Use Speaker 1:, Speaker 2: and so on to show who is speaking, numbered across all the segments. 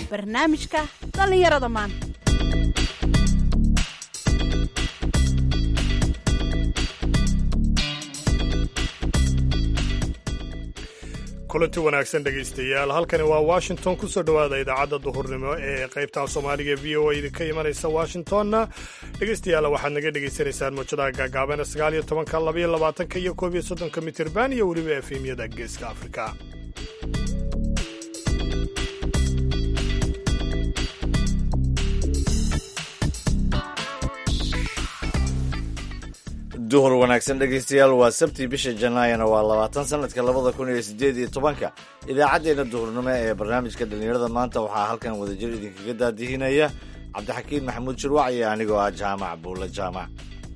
Speaker 1: barnaamijka dhallinyarada maanta
Speaker 2: kulanti wanaagsan dhegaystayaal halkani waa washington ku soo dhowaada idaacadda duhurnimo ee qaybta soomaaliga v o a idinka imanaysa washingtonna dhegaystayaal waxaad naga dhegaysanaysaan muujadaha gaagaaban sagaal iyo tobanka labaiyo labaatanka iyo koob iyo soddonka mitirban iyo weliba efemyada geeska afrika
Speaker 3: duhur wanaagsan dhegaystayaal waa sabtii bisha janaayana waa labaatan sanadka labada kun iyo sideed iyo tobanka idaacaddeenna duhurnimo ee barnaamijka dhallinyarada maanta waxaa halkan wadajir idinkaga daadihinaya cabdixakiin maxamuud shirwac iyo anigoo ah jaamac buulle jaamac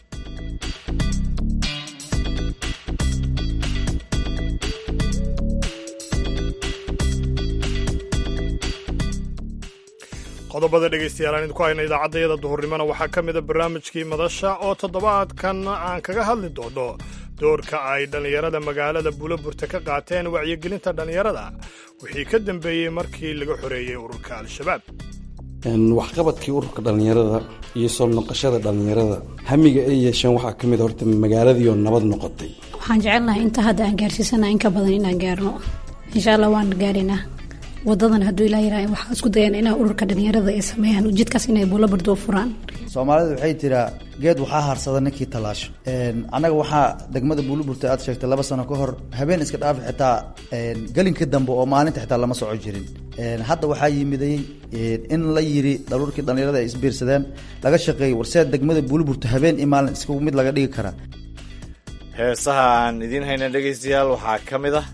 Speaker 2: qodobada dhegaystayaal aan idinku hayna idaacaddayada duhurnimona waxaa ka mida barnaamijkii madasha oo toddobaadkan aan kaga hadli doono doorka ay dhallinyarada magaalada buulaburta ka qaateen wacyigelinta dhallinyarada wixii ka dambeeyey markii laga xoreeyey ururka al-shabaab
Speaker 4: waxqabadkii ururka dhallinyarada iyo soo noqoshada dhallinyarada hamiga ay yeesheen waxaa ka mid horta magaaladiioo nabad noqotay
Speaker 5: waxaan jecelnahay inta hadda aan gaarsiisana in ka badan inaan gaarno insha allah waan gaaraynaa wadadan hadduu ilaa yaraa waxaa isku dayaan inaa ururka dhalinyarada ay sameeyaan ujeedkaas inay buulabardo u furaan
Speaker 6: soomaalida waxay tiraa geed waxaa harsada ninkii tallaasho annaga waxaa degmada buulaburta aad sheegtay laba sano ka hor habeen iska dhaafi xitaa gelinka dambe oo maalinta xitaa lama soco jirin hadda waxaa yimiday in la yiri daruurkii dhallinyarada ay isbiirsadeen laga shaqeeyey warseed degmada buulaburta habeen iyo maalin isku mid laga dhigi karaa
Speaker 3: heesaha aan idiin hayna dhegaystayaal waxaa ka mid ah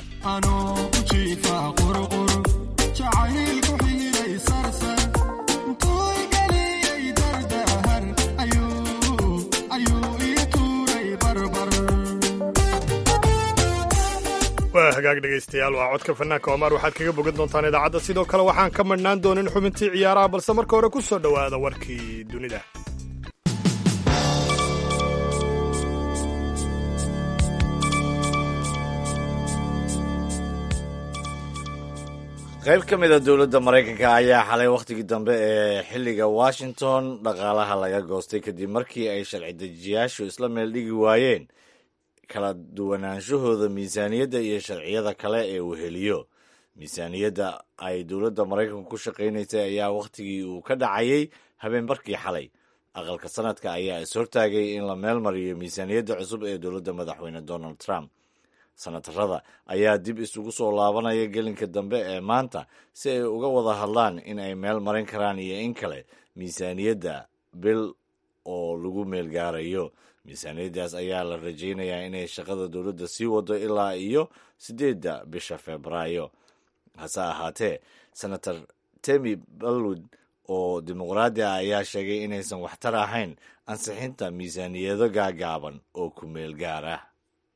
Speaker 2: waa hagaag dhegaystayaal waa codka fanaanka omar waxaad kaga bogan doontaan idaacadda sidoo kale waxaan ka madhnaan doonin xubintii ciyaaraha balse marka hore ku soo dhowaada warkii dunida
Speaker 3: qayb ka mid a dowladda maraykanka ayaa xalay wakhtigii dambe ee xilliga washington dhaqaalaha laga goostay kadib markii ay sharci dejiyaashu isla meel dhigi waayeen kala duwanaanshahooda miisaaniyadda iyo sharciyada kale ee uu heliyo miisaaniyadda ay dowladda maraykanku ku shaqaynaysay ayaa wakhtigii uu ka dhacayay habeenbarkii xalay aqalka sanadka ayaa is-hortaagay in la meel mariyo miisaaniyadda cusub ee dowladda madaxweyne donald trump sanatarada ayaa dib isugu soo laabanaya gelinka dambe ee maanta si ay uga wada hadlaan in ay meel marin karaan iyo in kale miisaaniyadda bil oo lagu meel gaarayo miisaaniyaddaas ayaa la rajaynayaa inay shaqada dowladda sii wado ilaa iyo siddeedda bisha febraayo hase ahaatee senator temi balwood oo dimuqraadi ah ayaa sheegay inaysan waxtar ahayn ansixinta miisaaniyado gaagaaban oo ku meel gaar ah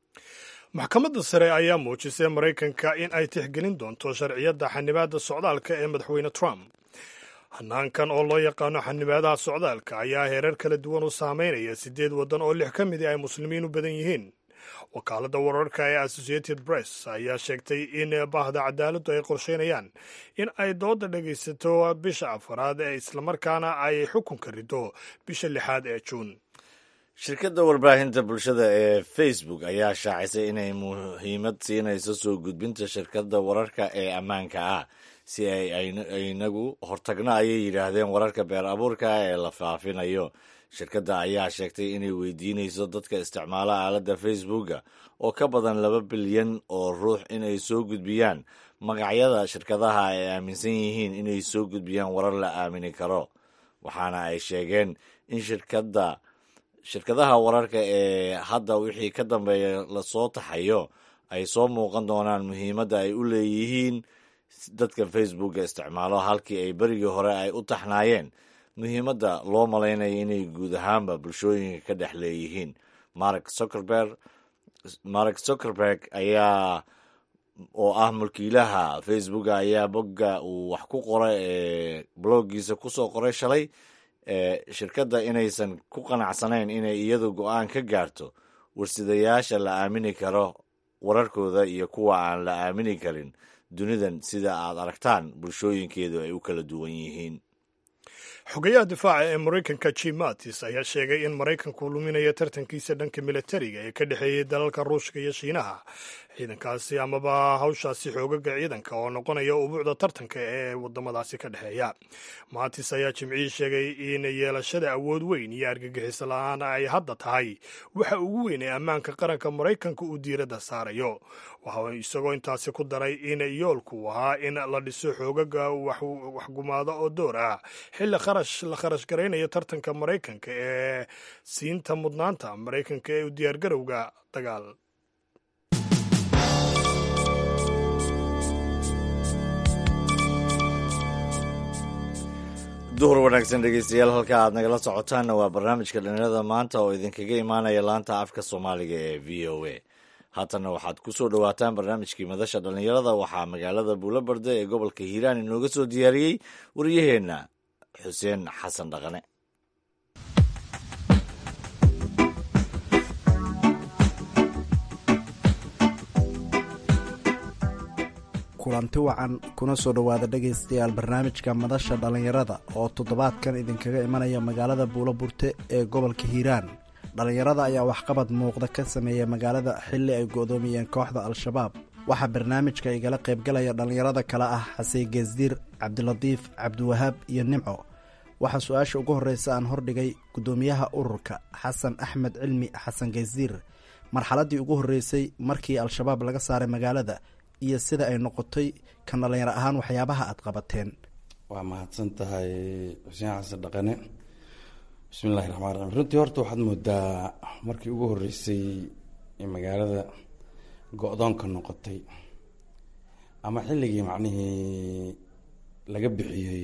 Speaker 2: maxkamadda sare ayaa muujisay maraykanka in ay tixgelin doonto sharciyadda xanibaadda socdaalka ee madaxweyne trump hanaankan oo loo yaqaano xanibaadaha socdaalka ayaa heerar kala duwan u saameynaya siddeed waddan oo lix ka midi ay muslimiin u badan yihiin wakaaladda wararka ee associated press ayaa sheegtay in bahda cadaaladdu ay qorsheynayaan in ay dooda dhegaysato bisha afaraad ee islamarkaana ay xukunka rido bisha lixaad ee juun
Speaker 3: shirkadda warbaahinta bulshada ee facebook ayaa shaacisay inay muhiimad siinayso soo gudbinta shirkadda wararka ee ammaanka ah si ay inagu hortagno ayay yidhaahdeen wararka beer abuurka ah ee la faafinayo shirkadda ayaa sheegtay inay weydiinayso dadka isticmaala aaladda facebooka oo ka badan laba bilyan oo ruux inay soo gudbiyaan magacyada shirkadaha ay aaminsan yihiin inay soo gudbiyaan warar la aamini karo waxaana ay sheegeen in shirkadda shirkadaha wararka ee hadda wixii ka dambeeya lasoo taxayo ay soo muuqan doonaan muhiimadda ay u leeyihiin dadka facebooka isticmaalo halkii ay berigii hore ay u taxnaayeen muhiimadda loo malaynayo inay guud ahaanba bulshooyinka ka dhex leeyihiin mark zuckerberg mark zuckerberg ayaa oo ah mulkiilaha facebooka ayaa bogga uu wax ku qoray ee bloggiisa kusoo qoray shalay shirkadda inaysan ku qanacsanayn inay iyadu go-aan ka gaarto warsidayaasha la aamini karo wararkooda iyo kuwa aan la aamini karin dunidan sida aad aragtaan bulshooyinkeedu ay u kala duwan yihiin
Speaker 2: xogayaha difaaca ee maraykanka jim mattis ayaa sheegay in maraykanku luminayo tartankiisa dhanka militariga ee ka dhexeeyey dalalka ruushka iyo shiinaha ciidankaasi amaba hawshaasi xoogaga ciidanka oo noqonaya ubuucda tartanka ee wadamadaasi ka dhexeeya mattis ayaa jimcihii sheegay in yeelashada awood weyn iyo argagixiso la-aan ay hadda tahay waxa ugu weyn ee ammaanka qaranka maraykanka uu diiradda saarayo waxa isagoo intaasi ku daray in yoolku ahaa in la dhiso xoogaga waxgumaada oo door ah xilli kharash la kharash garaynayo tartanka maraykanka ee siinta mudnaanta maraykanka ee u diyaargarowga dagaal
Speaker 3: duhur wanaagsan dhegeystayaal halka aad nagala socotaanna waa barnaamijka dhallinyarada maanta oo idinkaga imaanaya laanta afka soomaaliga ee v o a haatanna waxaad ku soo dhowaataan barnaamijkii madasha dhallinyarada waxaa magaalada buulobarde ee gobolka hiiraan inooga soo diyaariyey waryaheenna xuseen xasan dhaqane
Speaker 7: kulanti wacan kuna soo dhowaada dhegaystayaal barnaamijka madasha dhallinyarada oo toddobaadkan idinkaga imanaya magaalada buuloburte ee gobolka hiiraan dhallinyarada ayaa waxqabad muuqda ka sameeya magaalada xilli ay go'doomiyeen kooxda al-shabaab waxaa barnaamijka igala qaybgalaya dhallinyarada kale ah xasey geesdiir cabdilatiif cabdiwahaab iyo nimco waxaa su-aasha ugu horreysa aan hordhigay guddoomiyaha ururka xasan axmed cilmi xasan geesdiir marxaladdii ugu horreysay markii al-shabaab laga saaray magaalada iyo sida ay noqotay kan dhallinyaro ahaan waxyaabaha aad qabateen
Speaker 4: waa mahadsan tahay xuseen xasan dhaqane bismillahi raxmaan raxiim runtii horta waxaad moodaa markii ugu horreysay ee magaalada go-doonka noqotay ama xilligii macnihii laga bixiyey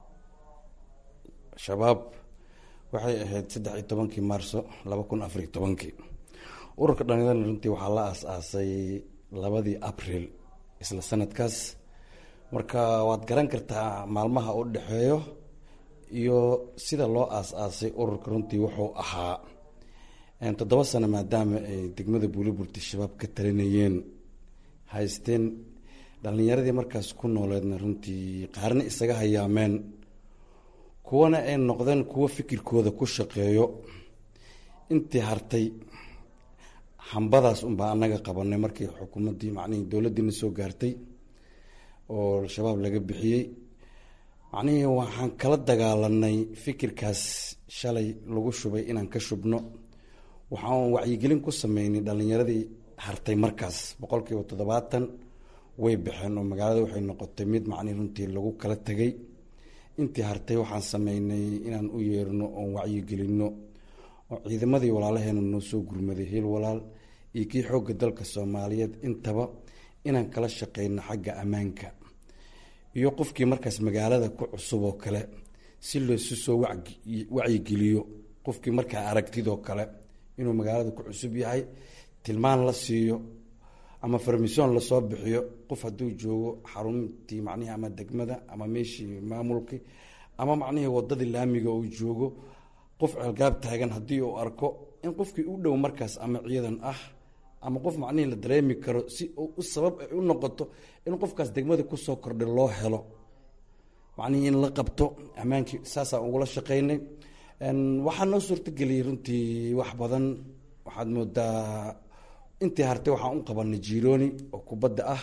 Speaker 4: shabaab waxay ahayd saddex iyo tobankii maarso laba kun afar iyo tobankii ururka dhalinyarada runtii waxaa la aas-aasay labadii abril isla sanadkaas marka waad garan kartaa maalmaha u dhexeeyo iyo sida loo aas-aasay ururka runtii wuxuu ahaa toddoba sano maadaama ay degmada buuliburti shabaab ka talinayeen haysteen dhalinyaradii markaas ku nooleedna runtii qaarna isaga hayaameen kuwana ay noqdeen kuwo fikirkooda ku shaqeeyo intii hartay hambadaas unbaa anaga qabanay markii xukuumaddii macnihii dowladdiina soo gaartay oo al-shabaab laga bixiyey macnihii waxaan kala dagaalanay fikirkaas shalay lagu shubay inaan ka shubno waxaan wacyigelin ku sameynay dhalinyaradii hartay markaas boqol kiiba toddobaatan way baxeen oo magaalada waxay noqotay mid macnihi runtii lagu kala tegay intii hartay waxaan sameynay inaan u yeerno oon wacyigelinno oo ciidamadii walaalaheena noo soo gurmaday hiil walaal iyo kii xoogga dalka soomaaliyeed intaba inaan kala shaqeyno xagga ammaanka iyo qofkii markaas magaalada ku cusub oo kale si loosu soo wacyigeliyo qofkii markaa aragtidoo kale inuu magaalada ku cusub yahay tilmaan la siiyo ama farmisoon lasoo bixiyo qof hadduu joogo xaruntii macnihi ama degmada ama meeshii maamulkii ama macnihii wadadii laamiga uu joogo qof ceelgaab taagan haddii uu arko in qofkii u dhow markaas ama ciidan ah ama qof macnihii la dareemi karo si u sabab ay u noqoto in qofkaas degmada kusoo kordhay loo helo macnihii in la qabto ammaankii saasaan ugula shaqeynay waxaa noo suurtageliyay runtii wax badan waxaad moodaa intii hartay waxaan u qabanay jirooni oo kubadda ah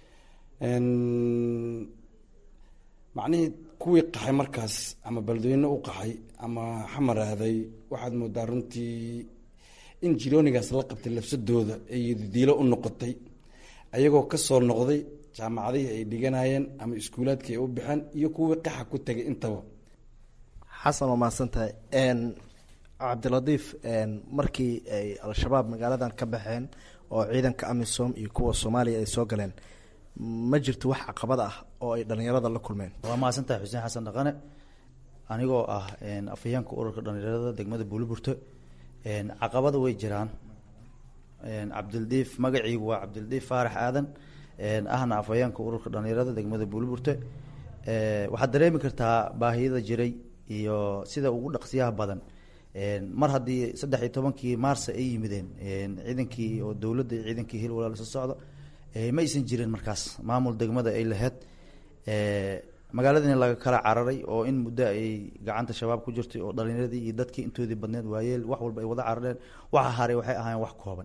Speaker 4: macnihii kuwii qaxay markaas ama beledweyne u qaxay ama xamaraaday waxaad moodaa runtii in jiroonigaas la qabtay lafsadooda ay diilo u noqotay ayagoo kasoo noqday jaamacadihii ay dhiganayeen ama iskuulaadkii ay u baxeen iyo kuwii qaxa ku tegay intaba
Speaker 7: xasan waa mahadsantahay cabdilatiif markii ay al-shabaab magaaladan ka baxeen oo ciidanka amisom iyo kuwa soomaaliya ay soo galeen ma jirto wax caqabad ah oo ay dhalinyarada la kulmeen
Speaker 6: waa mahadsantahay xuseen xasan dhaqane anigoo ah afhayeenka ururka dhalinyarada degmada buuliburte caqabada way jiraan cabdildiif magaciigu waa cabdildiif faarax aadan ahna afhayeenka ururka dhalinyarada degmada buuliburte waxaad dareemi kartaa baahiyada jiray iyo sida ugu dhaqsiyaha badan mar haddii saddex iyo tobankii maarsa ay yimideen ciidankii oo dowladda iyo ciidankii hil walaal soo socda ma aysan jirin markaas maamul degmada ay lahayd magaaladiina laga kala cararay oo in muddo ay gacanta shabaab ku jirtay oo dhalinyaradii iyo dadkii intoodii badneed waayeel wax walba ay wada carareen waxa haray waxay ahaayeen wax kooban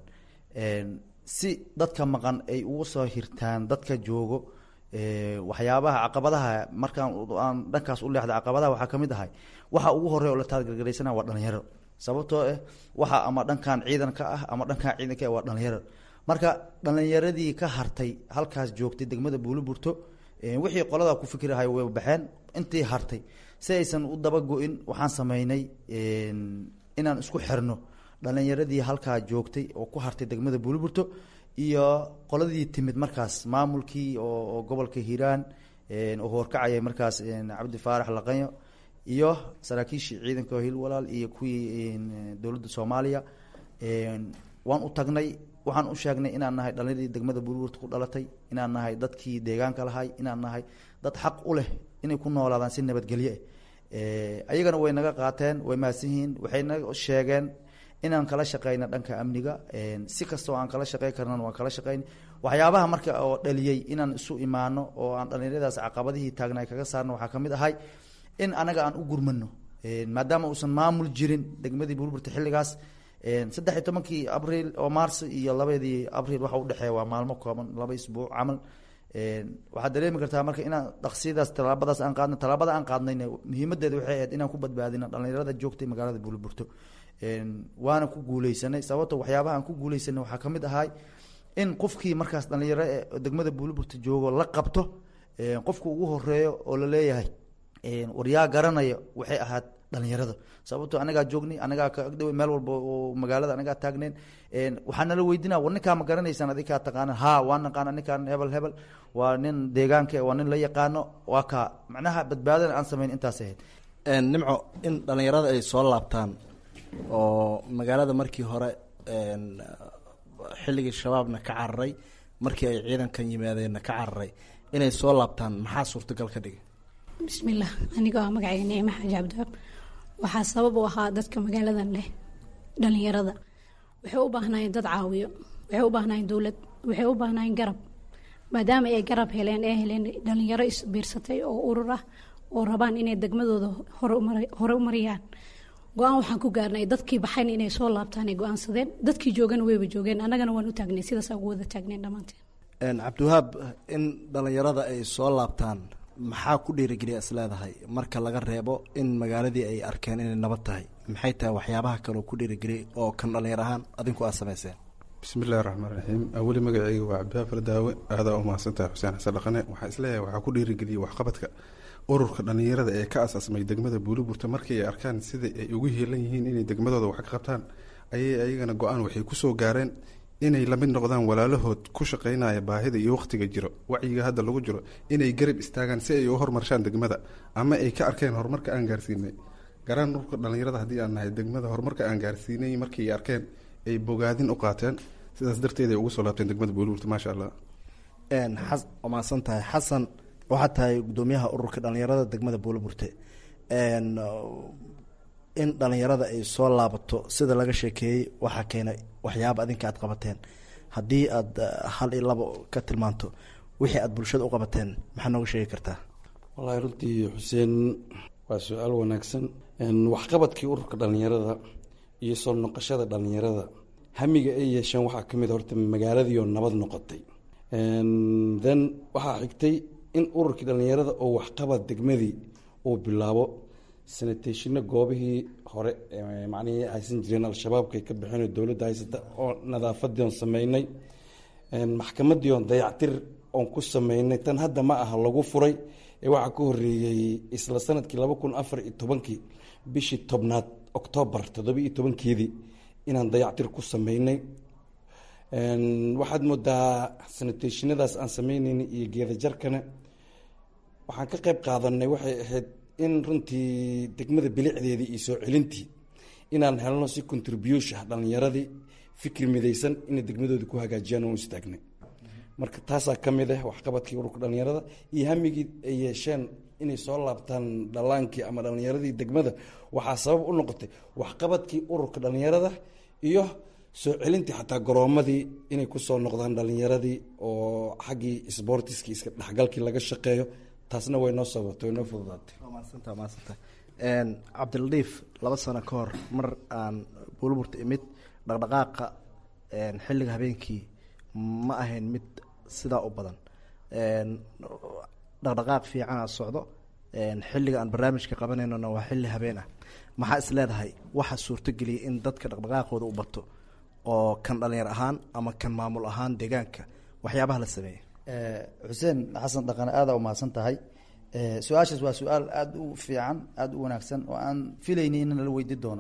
Speaker 6: si dadka maqan ay ugu soo hirtaan dadka joogo waxyaabaha caqabadaha markaan aan dhankaas u leexda caqabadaha waxaa kamid ahay waxa ugu horeya oo la taargargaraysana waa dhalinyaro sababtoo ah waxa ama dhankan ciidan ka ah ama dhankan ciidanka ah waa dhalinyaro marka dhalinyaradii ka hartay halkaas joogtay degmada buuliburto wixii qoladaa ku fikirahay way baxeen intii hartay si aysan u dabago-in waxaan sameynay inaan isku xirno dhalinyaradii halkaa joogtay oo ku hartay degmada buuliburto iyo qoladii timid markaas maamulkii oo gobolka hiiraan oo horkacaya markaas cabdi faarax laqanyo iyo saraakiishii ciidanka hil walaal iyo kuwii dowladda soomaaliya waan u tagnay waxaan u sheegnay inaan nahay dhalinyaradii degmada buuliburta ku dhalatay inaan nahay dadkii deegaanka lahay inaan nahay dad xaq u leh inay ku noolaadaan si nabadgelye ah ayagana way naga qaateen way mahadsan yihiin waxay naga sheegeen inaan kala shaqeyna dhanka amniga si kastoo aan kala shaqey karnan waan kala shaqeyn waxyaabaha marka oo dhaliyey inaan isu imaano oo aan dhalinyaradaas caqabadihii taagnaay kaga saarno waxaa kamid ahay in anaga aan u gurmano maadaama uusan maamul jirin degmadii buurburta xilligaas saddex iyo tobankii abriil oo mars iyo labadii abriil waxa udhexeeya waa maalmo kooban laba isbuuc camal waxaad dareemi kartaa marka inaan dhaqsiyadaas tallaabadaas aan qaadna tallaabada aan qaadnayna muhiimadeeda waxay ahayd inaan ku badbaadino dhalinyarada joogtay magaalada buuliburto waana ku guuleysanay sababto waxyaabaha aan ku guuleysanay waxaa kamid ahay in qofkii markaas dhalinyaro ee degmada buuliburta joogo la qabto qofka ugu horeeyo oo laleeyahay waryaa garanaya waxay ahaad dhalinyarada sababto anagaa joognay anagaa ka agdhow meel walba oo magaalada anagaa taagneen waxaa nala weydina war ninkaa ma garanaysaan adikaa taqaanan ha waa naqaana ninkaan hebel hebel waa nin deegaanka waa nin la yaqaano waa kaa macnaha badbaadana aan samayn intaas ahayd
Speaker 7: nimco in dhalinyarada ay soo laabtaan oo magaalada markii hore xilligii shabaabna ka cararay markii ay ciidankan yimaadeenna ka cararay inay soo laabtaan maxaa suurtagal ka dhigay
Speaker 5: bismillaah anigoo ah magacayga nicmo xaaji cabdiwaab waxaa sabab u ahaa dadka magaaladan leh dhalinyarada waxay u baahnaayeen dad caawiyo waxay u baahnaayeen dowlad waxay u baahnaayeen garab maadaama ay garab heleen ee heleen dhalinyaro isbiirsatay oo urur ah oo rabaan inay degmadooda hore u mariyaan go-aan waxaan ku gaarnay dadkii baxayn inay soo laabtaan ay go-aansadeen dadkii joogana wayba joogeen annagana waan u taagnay sidaasaan ugu wada taagneen dhammaanteen
Speaker 7: cabdiwahaab in dhalinyarada ay soo laabtaan maxaa ku dhiirigeliya is leedahay marka laga reebo in magaaladii ay arkeen inay nabad tahay maxay tahay waxyaabaha kaleo ku dhiirigeliyay oo kan dhalinyar ahaan adinku aad samayseen
Speaker 8: bismi illahi raxmaan raxiim aweli magaceyga waa cabdiwahaab faladaawe aadaa u mahadsantahay xuseen xasan dhaqane waxaa isleeyahay waxaa ku dhiirigeliyay waxqabadka ururka dhalinyarada ee ka asaasmay degmada buuliburta markii ay arkaan sida ay ugu heelan yihiin inay degmadooda wax ka qabtaan ayay ayagana go-aan waxay kusoo gaareen inay lamid noqdaan walaalahood ku shaqeynaya baahida iyo waqtiga jiro wacyiga hadda lagu jiro inay garab istaagaan si ay u horumarshaan degmada ama ay ka arkeen horumarka aan gaarsiinay garaan ururka dhalinyarada haddii aan nahay degmada horumarka aan gaarsiinay markii ay arkeen ay bogaadin u qaateen sidaas darteed ay ugu soo laabteen degmada buuliburta maasha allah
Speaker 7: waa mahadsan tahay xasan waxaad tahay gudoomiyaha ururka dhalinyarada degmada buuliburte in dhalinyarada ay soo laabato sida laga sheekeeyey waxaa keenay waxyaaba adinka aad qabateen haddii aad hal iyo labo ka tilmaanto wixii aad bulshada u qabateen maxaa nooga sheegi kartaa
Speaker 4: wallaahi runtii xuseen waa su-aal wanaagsan waxqabadkii ururka dhalinyarada iyo soo noqoshada dhalinyarada hamiga ay yeesheen waxaa kamid horta magaaladiioo nabad noqotay then waxaa xigtay in ururkii dhalinyarada oo waxqabad degmadii uu bilaabo sanateshino goobihii hore macnihii haysan jireen al-shabaabkay ka baxeen dowladda haysata oo nadaafadii oon sameynay maxkamadii oon dayactir oon ku sameynay tan hadda ma aha lagu furay ee waxaa ka horeeyey isla sanadkii laba kun afar iyo tobankii bishii tobnaad oktoobar toddoba iyo tobankeedii inaan dayactir ku sameynay waxaad moodaa sanateshinadaas aan sameyneyna iyo geedajarkana waxaan ka qeyb qaadanay waxay ahayd in runtii degmada bilicdeedii iyo soo celintii inaan helno si contribution dhalinyaradii fikri midaysan inay degmadooda ku hagaajiyaan oon istaagnay marka taasaa ka mid ah waxqabadkii ururka dhalinyarada iyo hamigii ay yeesheen inay soo laabtaan dhalaankii ama dhalinyaradii degmada waxaa sabab u noqotay waxqabadkii ururka dhalinyarada iyo soo celintii xataa garoomadii inay kusoo noqdaan dhalinyaradii oo xaggii sbortiskii iska dhexgalkii laga shaqeeyo taasna way noo sabatay way noo fududaatay
Speaker 7: maasanta maasanta cabdiladiif laba sano ka hor mar aan buulburta imid dhaqdhaqaaqa xilliga habeenkii ma ahayn mid sidaa u badan dhaqdhaqaaq fiicana socdo xilliga aan barnaamijka qabanaynona waa xilli habeen ah maxaa is leedahay waxaa suurtogeliyay in dadka dhaqdhaqaaqooda u bato oo kan dhalinyar ahaan ama kan maamul ahaan deegaanka waxyaabaha la sameeyey
Speaker 6: xuseen xasan dhaqane aada umahadsan tahay su-aashaas waa su-aal aada u fiican aada u wanaagsan oo aan filayni in nala weydi doono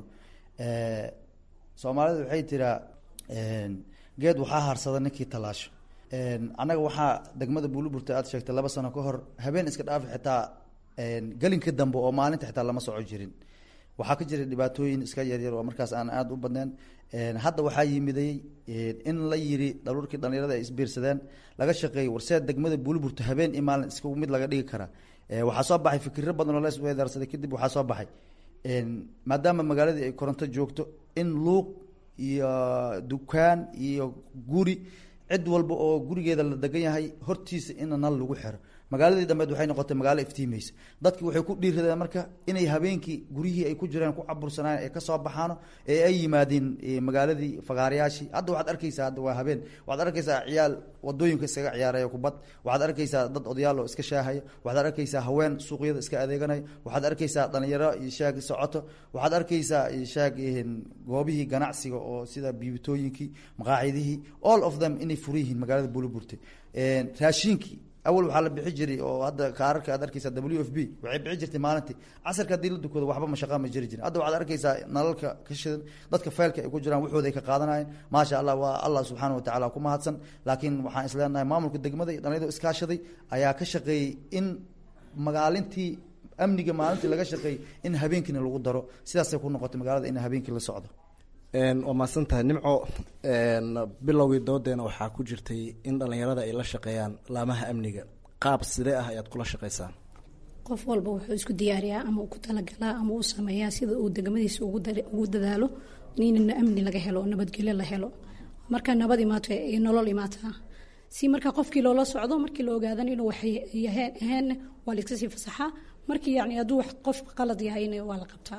Speaker 6: soomaalida waxay tiraa geed waxaa harsada ninkii talaasho annaga waxaa degmada buuliburta aad sheegtay laba sano ka hor habeen iska dhaafi xitaa gelinka dambe oo maalinta xitaa lama soco jirin waxaa ka jira dhibaatooyin iska yaryar oo markaas aan aada u badneen hadda waxaa yimiday in la yiri dhaluurkii dhalinyarada ay isbiirsadeen laga shaqeeyey warseed degmada buuliburta habeen iyo maalin isku mid laga dhigi karaa waxaa soo baxay fikiro badan oo la isweedaarsaday kadib waxaa soo baxay maadaama magaaladii ay koronto joogto in luuq iyo dukaan iyo guri cid walba oo gurigeeda la degan yahay hortiisa in nal lagu xiro magaaladii dambeed waxay noqotay magaalo iftiimeysa dadki waxay ku dhiiradeen marka inay habeenkii guryihii ay ku jireen ku cabursanaayen ee kasoo baxaano ee ay yimaadeen magaaladii fagaarayaashii hadda waxaad arkeysaa hadda waa habeen waxaad arkeysaa ciyaal wadooyinka iskaga ciyaaraya kubad waxaad arkeysaa dad odayaal oo iska shaahaya waxaad arkeysaa haween suuqyada iska adeeganaya waxaad arkeysaa dhalinyaro iyo shaag socoto waxaad arkeysaa shaag goobihii ganacsiga oo sida biibitooyinkii maqaacidihii all of them inay furan yihiin magaalada buuliburte raashiinkii awal waxaa la bixi jiray oo hadda kaararka aad arkeysaa w f b waxay bixi jirtay maalintii casarka haddii la dukado waxba mashaqa ma jiri jirin hadda waxaad arkeysaa nalalka ka shidan dadka faylka ay ku jiraan waxooda ay ka qaadanayeen maasha allah waa allah subxaana watacaala ku mahadsan laakiin waxaan isleenahay maamulka degmada iyo dhalinyarada iskaashaday ayaa ka shaqeeyey in magaalintii amniga maalintii laga shaqeeyey in habeenkiina lagu daro sidaasay ku noqotay magaalada in habeenkii la socdo
Speaker 7: waa mahadsan tahay nimco bilowgii doodeena waxaa ku jirtay in dhalinyarada ay la shaqeeyaan laamaha amniga qaab sidee ah ayaad kula shaqeysaan
Speaker 5: qof walba wuxuu isku diyaariyaa ama uu ku talagalaa ama uu sameeyaa sida uu degmadiisa ugu dadaalo in amni laga helo oo nabadgelyo la helo marka nabad imaato ay nolol imaataa si marka qofkii loola socdo markii la ogaadan inuu wax aheen waa laiska sii fasaxaa markii yani hadduu wax qof qalad yahayna waa la qabtaa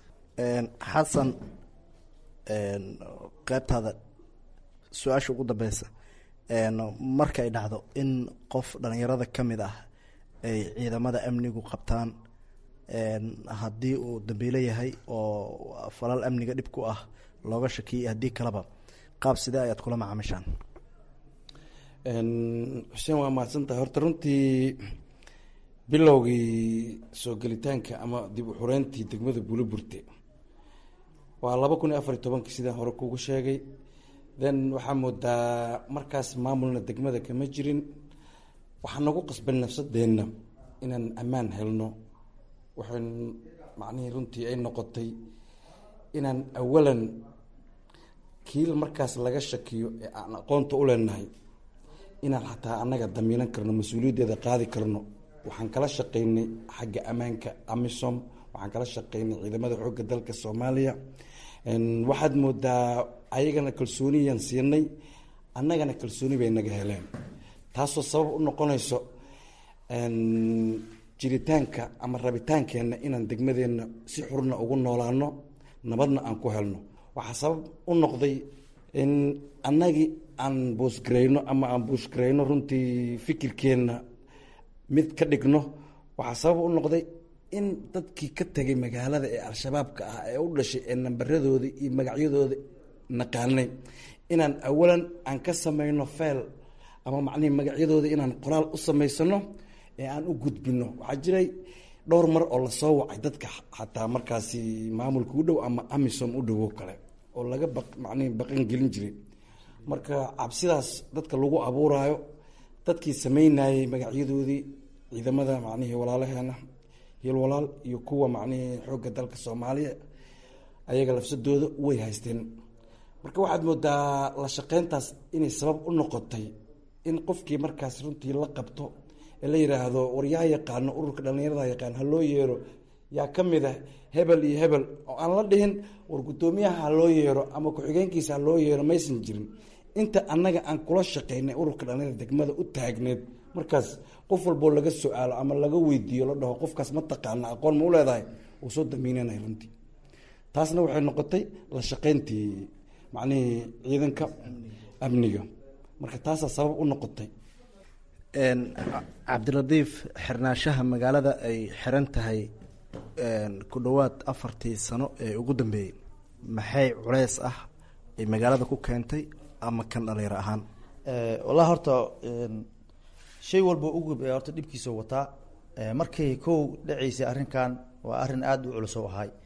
Speaker 7: xasan qaybtaada su-aasha ugu dambeysa marka ay dhacdo in qof dhalinyarada ka mid ah ay ciidamada amnigu qabtaan haddii uu dambiilo yahay oo falal amniga dhib ku ah looga shakiyay haddii kaleba qaab sidee ayaad kula macaamishaan
Speaker 4: xuseen waa mahadsantahay horta runtii bilowgii soo gelitaanka ama dib u xureyntii degmada buuliburte waa laba kun iyo afar iyo tobankii sidaan hore kugu sheegay then waxaa moodaa markaas maamulna degmada kama jirin waxaa nagu qasban nafsadeenna inaan ammaan helno waxaan macnihii runtii ay noqotay inaan awalan kiil markaas laga shakiyo ee aan aqoonta u leenahay inaan xataa annaga damiinan karno mas-uuliyaddeeda qaadi karno waxaan kala shaqeynay xagga ammaanka amisom waxaan kala shaqeynay ciidamada xoogga dalka soomaaliya waxaad moodaa ayagana kalsooniyaan siinay annagana kalsooni bay naga heleen taasoo sabab u noqonayso jiritaanka ama rabitaankeenna inaan degmadeenna si xurna ugu noolaano nabadna aan ku helno waxaa sabab u noqday in annagii aan boosgarayno ama aan buushgarayno runtii fikirkeenna mid ka dhigno waxaa sabab u noqday in dadkii ka tegay magaalada ee al-shabaabka ah ee u dhashay ee nambaradooda iyo magacyadooda naqaanay inaan awalan aan ka samayno feel ama macnihii magacyadooda inaan qoraal u samaysano ee aan u gudbino waxaa jiray dhowr mar oo lasoo wacay dadka xataa markaasi maamulka u dhow ama amisom u dhowo kale oo laga ba macnihi baqan gelin jiray marka cabsidaas dadka lagu abuuraayo dadkii sameynayey magacyadoodii ciidamada macnihii walaalaheena hil walaal iyo kuwa macnihii xoogga dalka soomaaliya ayaga lafsadooda way haysteen marka waxaad moodaa la shaqeyntaas inay sabab u noqotay in qofkii markaas runtii la qabto ee la yidhaahdo war yaa yaqaano ururka dhallinyarada yaqaan ha loo yeero yaa ka mid ah hebel iyo hebel oo aan la dhihin war guddoomiyaha ha loo yeero ama ku-xigeenkiisa ha loo yeero maysan jirin inta annaga aan kula shaqaynay ururka dhalinyarada degmada u taagneed markaas qof walboo laga su-aalo ama laga weydiiyo la dhaho qofkaas ma taqaana aqoon ma u leedahay uu soo damiinanay runtii taasna waxay noqotay la shaqayntii macnihii ciidanka amniga marka taasaa sabab u noqotay
Speaker 7: cabdiladiif xirnaanshaha magaalada ay xiran tahay ku dhowaad afartii sano ee ugu dambeeyey maxay culeys ah ay magaalada ku keentay ama kan dhalinyaro ahaan
Speaker 6: wallahi horta shay walba ugub ee horta dhibkiisa wataa markay kow dhacaysay arrinkan waa arrin aada u culus oo ahay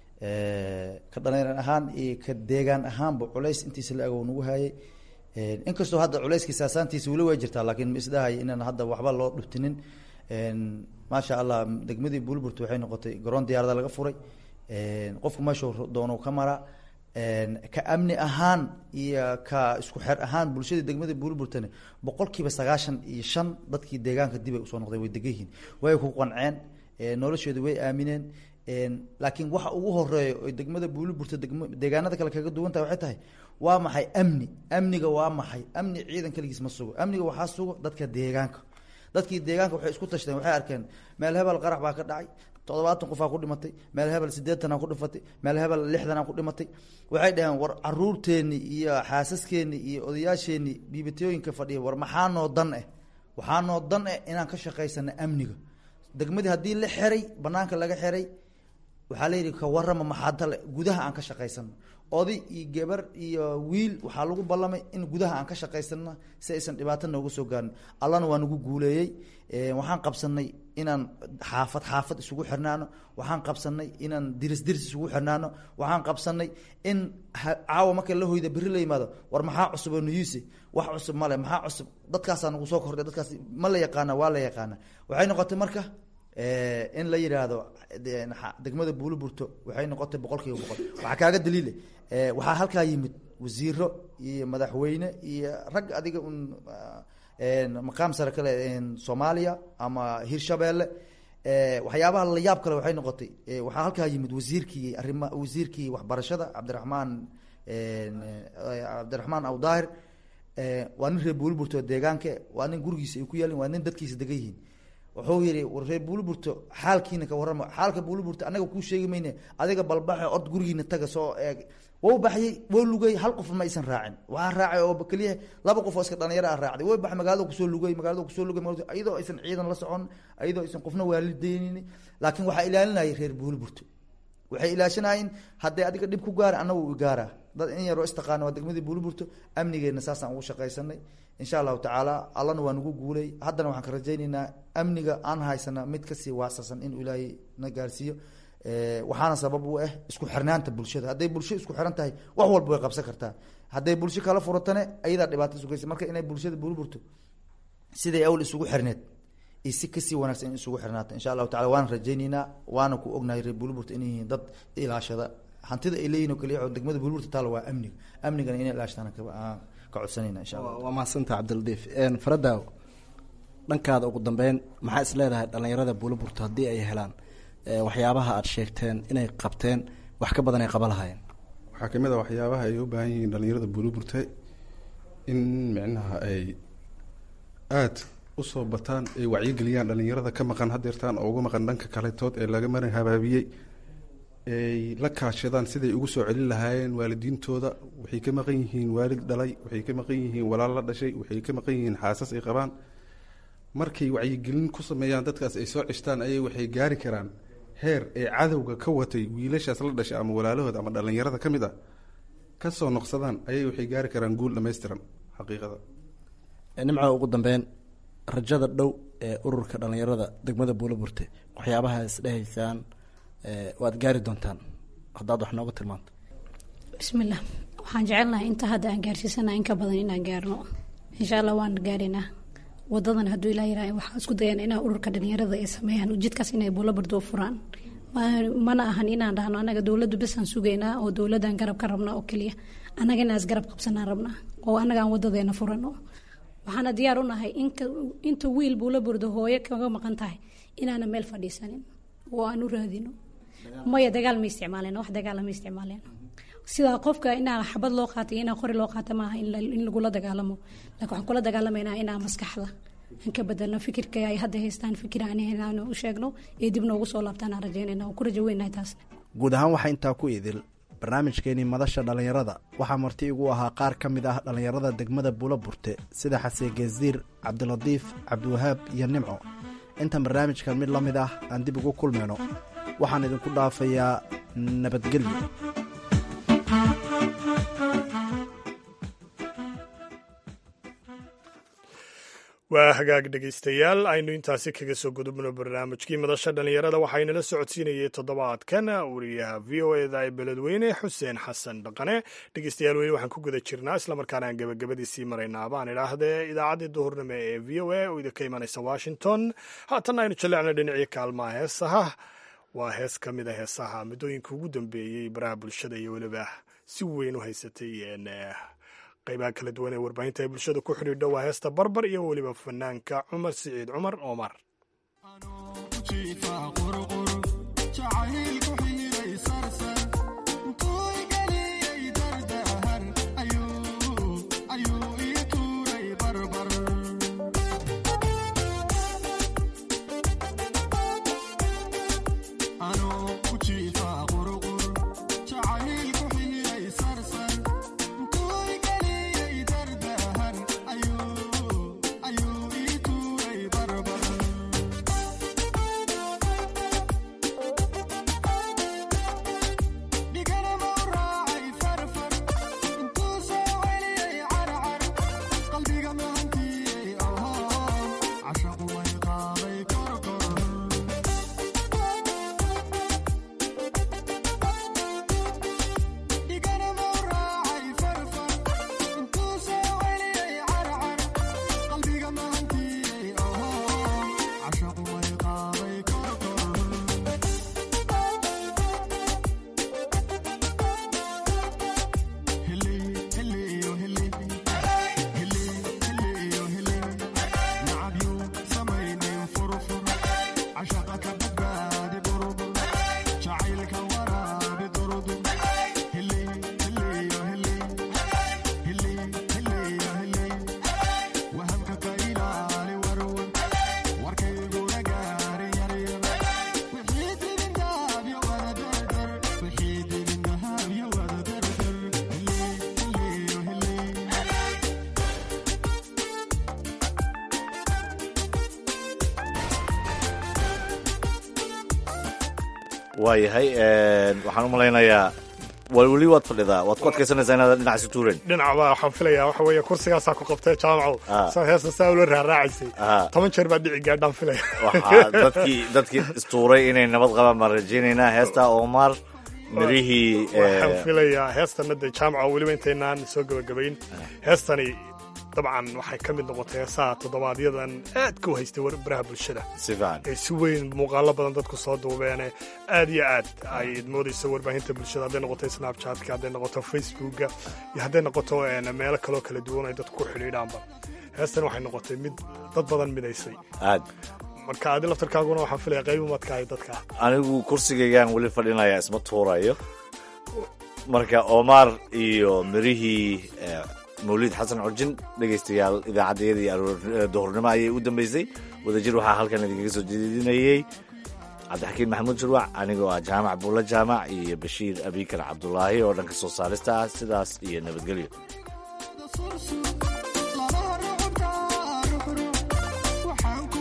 Speaker 6: ka dhalinyar ahaan iyo ka deegaan ahaanba culays intiisa la agow nagu hayay inkastoo hadda culayskii saasaantiisa weli way jirtaa laakiin ma isdhahay inaan hadda waxba loo dhuftinin maasha allah degmadii bulburt waxay noqotay garoon diyaarada laga furay qofku meeshuu doono ka mara ka amni ahaan iyo ka isku xer ahaan bulshada degmada bulburtani boqol kiiba sagaashan iyo shan dadkii deegaanka dibay usoo noqdeen way degan yihiin way ku qanceen noloshooda way aamineen laakiin waxa ugu horeeya oy degmada buuliburta degm deegaanada kale kaga duwan tahay waxay tahay waa maxay amni amniga waa maxay amni ciidan keligiis ma sugo amniga waxaa sugo dadka deegaanka dadkii deegaanka waxay isku tashteen waxay arkeen meel hebel qarax baa ka dhacay toddobaatan qofaa ku dhimatay meel hebel siddeetanaa ku dhimatay meel hebel lixdanaa ku dhimatay waxay dhaheen war caruurteenni iyo xaasaskeenni iyo odayaasheenni dhiibatooyinka fadhiya war maxaa noo dan eh waxaa noo dan eh inaan ka shaqaysano amniga degmadii haddii la xeray banaanka laga xeray waxaa la yidhi ka warama maxaadale gudaha aan ka shaqaysano oday iyo gabar iyo wiil waxaa lagu ballamay in gudaha aan ka shaqaysano si aysan dhibaato nooga soo gaarin allana waa nagu guuleeyey waxaan qabsanay inaan xaafad xaafad isugu xirnaano waxaan qabsanay inaan diris diris isugu xirnaano waxaan qabsanay in caawa marka la hoyda berri la yimaado war maxaa cusub oo nuyuuse wax cusub male maxaa cusub dadkaasaa nagu soo kordhay dadkaas ma la yaqaana waa la yaqaana waxay noqotay marka in la yidhaahdo degmada buuliburto waxay noqotay boqol kiiba boqol waxaa kaaga daliile waxaa halkaa yimid wasiiro iyo madaxweyne iyo rag adiga un maqaam sare kale soomaaliya ama hirshabeelle waxyaabaha la yaab kale waxay noqotay waxaa halkaa yimid wasiirkii arima wasiirkii waxbarashada cabdiraxmaan cabdiraxmaan awdaahir waa nin reer buuliburto deegaanka waa nin gurigiisa ay ku yaalin waa nin dadkiisa degan yihiin wuxuu yihi war reer buuliburto xaalkiina ka warrama xaalka buuliburto anaga kuu sheegi mayne adiga balbaxe ord gurigiina taga soo eeg wou baxyey wou lugay hal qof ma aysan raacin waxaa raacay oo keliya laba qof oo iska dhalinyaro a raacday way bax magaalada kusoo lugay magaalada kusoo lugay iyadoo aysan ciidan la socon iyadoo aysan qofna waalideynin laakiin waxaa ilaalinayay reer buuliburto waxay ilaashanaayeen hadday adiga dhib ku gaara annagu gaara dad in yaroo istaqaana waa degmadii buuliburto amnigeena saasaan ugu shaqaysanay insha allahu tacaala allana waa nagu guulay haddana waxaan ka rajaynaynaa amniga aan haysana mid kasii waasacsan inuu ilaahay na gaarsiiyo waxaana sabab u ah isku xirnaanta bulshada hadday bulsho isku xiran tahay wax walba way qabsan kartaa hadday bulsho kala furatane ayadaa dhibaato sugaysa marka inay bulshada buuliburto siday awl isugu xirneed iyo si kasii wanaagsan in isugu xirnaata insha allahu tacala waana rajaynaynaa waana ku ognahay reer buuliburto inay yihiin dad ilaashada hantida ay leeyihin oo kaliya oo degmada buuliburta taala waa amniga amnigana inay ilaashtaan ka codsanayna insha allah
Speaker 7: waa mahadsanta cabdiladiif faradaaw dhankaada ugu dambeyn maxaa is leedahay dhalinyarada buuliburto haddii ay helaan waxyaabaha aada sheegteen inay qabteen wax ka badan ay qaba lahaayeen
Speaker 8: waxaa kamid a waxyaabaha ay u baahan yihiin dhalinyarada buuliburte in micnaha ay aada usoo bataan ay wacyigeliyaan dhalinyarada ka maqan hadeertaan oo uga maqan dhanka kaletood ee laga marin habaabiyey ay la kaashadaan siday ugu soo celin lahaayeen waalidiintooda waxay ka maqan yihiin waalid dhalay waxay ka maqan yihiin walaal la dhashay waxay ka maqan yihiin xaasas ay qabaan markay wacyigelin ku sameeyaan dadkaas ay soo cishtaan ayay waxay gaari karaan heer ay cadowga ka watay wiilashaas la dhashay ama walaalahooda ama dhalinyarada ka mid a kasoo noqsadaan ayay waxay gaari karaan guul dhammaystiran xaqiiqada
Speaker 7: nimca ugu dambeyn rajada dhow ee ururka dhalinyarada degmada buuliburte waxyaabaha isdhehaysaan waad gaari doontaan haddaad wax nooga tilmaanto
Speaker 5: bismillah waxaan jecelnahay inta hadda aan gaarsiisana in ka badan inaan gaarno insha allah waan gaaraynaa wadadan hadduu ilaa yiraah waxaa isku dayaan inaa ururka dhalinyarada ay sameeyaan ujeedkaas inay buulaburdo u furaan mana ahan inaan dhahno anaga dowladdu besaan sugaynaa oo dowladaan garab ka rabnaa oo keliya annaga inaas garab qabsanaan rabnaa oo annaga aan wadadeena furano waxaana diyaar u nahay inta wiil buulaburdo hooyo kaga maqan tahay inaana meel fadhiisanin oo aan u raadino maya dagaal ma isticmaaleen wax dagaala ma isticmaaleen sidaa qofka inaa xabad loo qaatay inaa qori loo qaata maaha in la- in lagula dagaalamo laakiin waxaan kula dagaalamaynaa inaa maskaxda aan ka bedelno fikirka ay hadda haystaan fikir aan haynaan u sheegno ee dib noogu soo laabtaan aan rajeynayna oo ku rajo weynahay taasna
Speaker 7: guud ahaan waxaa intaa ku idil barnaamijkeenii madasha dhallinyarada waxaa marti igu ahaa qaar ka mid ah dhallinyarada degmada buulo burte sida xaseen geesdiir cabdilatiif cabdiwahaab iyo nimco intan barnaamijkan mid la mid ah aan dib ugu kulmayno waxaan idinku dhaafayaa nabadgelyo
Speaker 2: waa hagaag dhegaystayaal aynu intaasi kaga soo gudubno barnaamijkii madasha dhallinyarada waxaynala socodsiinayay toddobaadkan wariyaha v o eda ee beledweyne xuseen xasan dhaqane dhegaystayaal weli waxaan ku guda jirnaa islamarkaana aan gebagabadiisii maraynaa baan idhaahdee idaacaddii duhurnimo ee v o a oo idinka imanaysa washington haatanna aynu jallecna dhinacii kaalmaha heesaha waa hees ka mid a heesaha muddooyinka ugu dambeeyey baraha bulshada iyo weliba si weyn u haysatay een, eh, qaybaha kala duwan ee warbaahinta ee bulshada ku xidhiidha waa heesta barbar iyo weliba fanaanka cumar siciid cumar oomar
Speaker 3: waayahay waxaan u malaynayaa wa- weli waad fadhidaa waad ku adkaysanaysaa inaad dhinac isu tuuran
Speaker 2: dhinacba waxaan filayaa waxa weeye kursigaasaa ku qabtay jaamacow
Speaker 3: Ah.
Speaker 2: saa heesta saa ula raaraacaysay
Speaker 3: Ah.
Speaker 2: toban jeer baa dhici gaadhaan filaya
Speaker 3: waxaa dadkii dadkii istuuray inay nabad qabaan baan rajaynaynaa heesta omar mirihii
Speaker 2: waxaan
Speaker 3: eh,
Speaker 2: filayaa heestana dee jaamaca weliba intaynaan soo gebagabayn heestani dabcan waxay ka mid noqotay heesaha toddobaadyadan aadka u haystay war- baraha bulshada
Speaker 3: si fiican
Speaker 2: ee si weyn muuqaalo badan dadku soo duubeene aad iyo aad ay moodayso warbaahinta bulshada hadday noqoto snapchatka hadday noqoto facebooka iyo hadday noqoto een, meelo kaloo kala duwan ay dadku ku xidhiidhaanba heestan waxay noqotay mid dad badan midaysay
Speaker 3: aad
Speaker 2: marka adi laftarkaaguna waxaan filaya qayb umadka ay dadka
Speaker 3: anigu kursigaygaan weli fadhinaya isma tuurayo marka omar iyo mirihii eh, mawlid xasan curjin dhegaystayaal idaacaddayadii aroor- duhurnimo ayay u dambeysay wadajir waxaa halkan idinkaga soo jeedinayey cabdixakiin maxamuud shurwac anigoo ah jaamac buulla jaamac iyo bashiir abikar cabdulaahi oo dhanka soo saarista ah sidaas iyo nabadgelyo
Speaker 9: waxaan